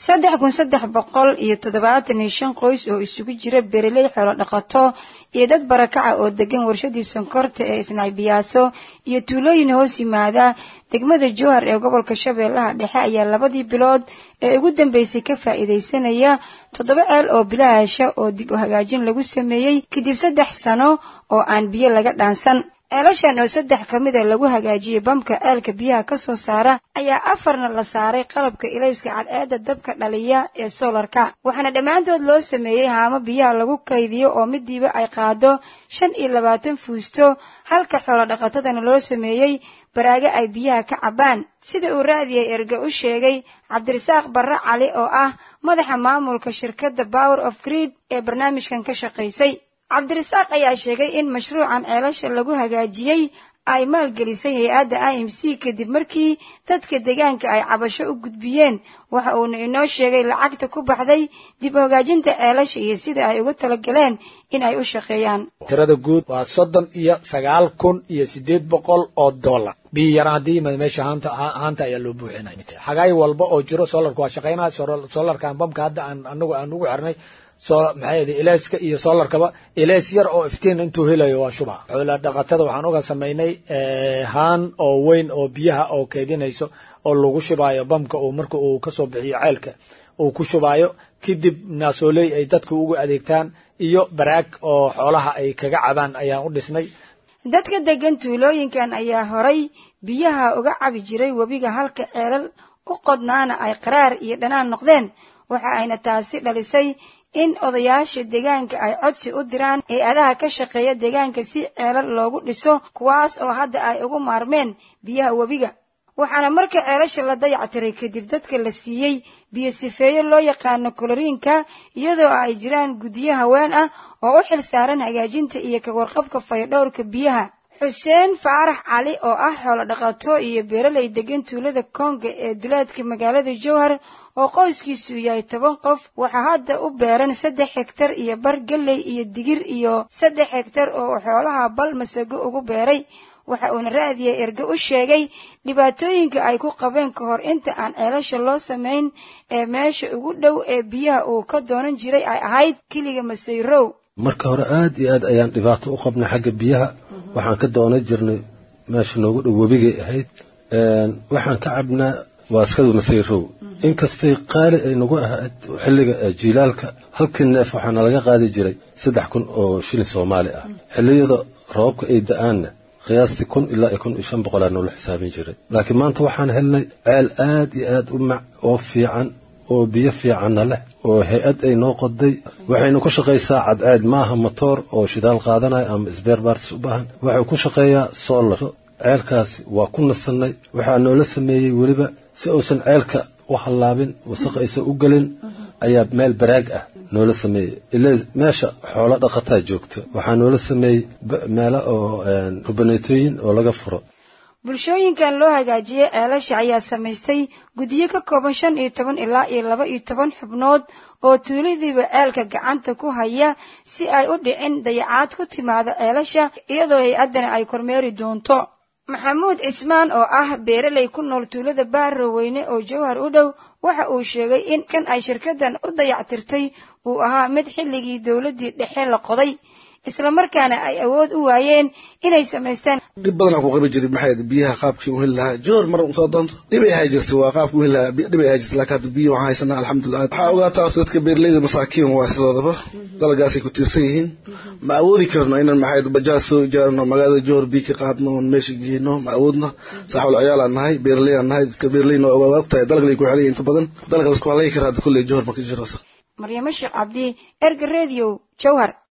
saddex kun saddex boqol iyo toddobaatan iyo shan qoys oo isugu jira beeraley xoolo dhaqato iyo dad barakaca oo degan warshadii sonkorta ee isnaybiyaaso iyo tuulooyin hoos yimaada degmada jowhar ee gobolka shabeellaha dhexe ayaa labadii bilood ee ugu dambeysay ka faa'iidaysanaya toddoba ceel oo bilaasha oo dib u hagaajin lagu sameeyey kadib saddex sano oo aan biyo laga dhaansan ceelashan oo saddex ka mid a lagu hagaajiyey bamka ceelka biyaha ka soo saara ayaa afarna la saaray qalabka ilayska cadceedda dabka dhaliya ee soolarka waxaana dhammaantood loo sameeyey haamo biyaha lagu kaydiyo oo midiiba ay qaado shan iyo labaatan fuusto halka xoolo dhaqatadana loo sameeyey baraago ay biyaha ka cabbaan sida uu raadiyay erga u sheegay cabdirasaaq barre cali oo ah madaxa maamulka shirkadda power of greed ee barnaamijkan ka shaqaysay cabdirasaaq ayaa sheegay in mashruucan ceelasha lagu hagaajiyey ay maalgelisay hay-adda i m c kadib markii dadka deegaanka ay cabasho u gudbiyeen waxa uuna inoo sheegay lacagta ku baxday dib u hagaajinta ceelasha iyo sida ay ugu talagaleen in ay u shaqeeyaan tirada guud waa soddon iyo sagaal kun iyo siddeed boqol oo dollar biyo yaraan haddii yimid meesha haanta haanta ayaa loo buuxinay xagaay walba oo jiro solarka waa shaqaynaya solarkan bamka hadda aan anagu aan ugu xirnay so maxay yidhi ilaaska iyo solarkaba ilaas yar oo iftiin intuu helayo waa shuba xoola dhaqatada waxaan uga samaynay haan oo weyn oo biyaha oo keedinayso oo lagu shubaayo bamka uu marka uu kasoo bixiyo ceelka uu ku shubaayo kadib naasooley ay dadka ugu adeegtaan iyo baraag oo xoolaha ay kaga cabaan ayaan u dhisnay dadka degan tuulooyinkan ayaa horay biyaha uga cabi jiray webiga halka ceelal u qodnaana ay qaraar iyo dhanaan noqdeen waxa ayna taasi dhalisay in odayaasha deegaanka ay codsi u diraan hay-adaha ka shaqeeya deegaanka si ceelal loogu dhiso kuwaas oo hadda ay ugu maarmeen biyaha webiga waxaana marka ceelasha la dayactiray kadib dadka la siiyey biyo sifeeyo loo yaqaano koloriinka iyadoo ay jiraan guddiyo haween ah oo u xil saaran hagaajinta iyo ka warqabka fayadhowrka biyaha xuseen faarax cali oo ah xoolo dhaqato iyo beeraley degan tuulada koonga ee duleedka magaalada jowhar oo qoyskiisu yahay toban qof waxaa hadda u beeran saddex hegtar iyo bar galley iyo digir iyo saddex hegtar oo xoolaha bal masago ugu beeray waxa uuna raadiyay erge u sheegay dhibaatooyinka ay ku qabeen ka hor inta aan ceelasha loo samayn ee meesha ugu dhow ee biyaha uu ka doonan jiray ay ahayd keliga masayrow marka hore aad iyo aad ayaan dhibaato u qabnay xagga biyaha waxaan ka doonan jirnay meesha noogu dhow webigay ahayd waxaan ka cabnaa waaskadu masayrow inkastay qaali ay nagu ahayd xilliga jiilaalka halkii neef waxaana laga qaadi jiray saddex kun oo shilin soomaali ah xilliyada roobabka ay da-aanna qiyaastii kun ilaa iyo kun iyo shan boqolaa noola xisaabin jiray laakiin maanta waxaan helnay ceel aad iyo aad u mac oo fiican oo biyo fiicanna leh oo hay-ad ay noo qoday waxaynu ku shaqaysaa cadceed maaha motoor oo shidaal qaadanaya ama sbeer baartis u baahan waxay ku shaqeeyaa solar ceelkaasi waa ku nasannay waxaa noola sameeyey weliba si uusan ceelka u hallaabin wasaq aysan u gelin ayaa meel baraag ah noola sameeyey ila meesha xoolo dhaqataa joogta waxaa noola sameeyey meelo oo rubaneetooyin oo laga furo bulshooyinkan loo hagaajiyey ceelasha ayaa samaystay guddiyo ka kooban shan iyo toban ilaa iyo laba iyo toban xubnood oo tuuladiiba ceelka gacanta ku haya si ay u dhicin dayacaad ku timaada ceelasha iyadoo hay-addana ay kormeeri doonto maxamuud cismaan oo ah beeraley ku nool tuulada baaroweyne oo jowhar u dhow waxa uu sheegay in kan ay shirkaddan u dayactirtay uu ahaa mid xilligii dowladdii dhexe la qoday islamarkaana ay awood u waayeen inay samaystaan dhib badan aan ku qabi jiray maxay biyaha qaabkii u heli lahaa joor mar usoo doonto dhibay ahay jirta waa qaabkii u heli lahaa dhibay ahay jirta laakiin hadda biyo waxaan haysanaa alxamdulilah waxaa ogaataa dadka beeraleyda masaakiin waa sidoodaba dalagaasay ku tiirsan yihiin ma awoodi karno inaan maxay bajaaj soo ijaarno magaalada joor biyo ka qaadno oon meesha geyno ma awoodno saaxibul ciyaal aan nahay beeraley aan nahay dadka beeraleyna waa ogtahay dalgalay ku xelan inta badan dalka lasku halay karaa hadda kulley joor ma ka jiro maryamo sheekh cabdi erga radio jowhar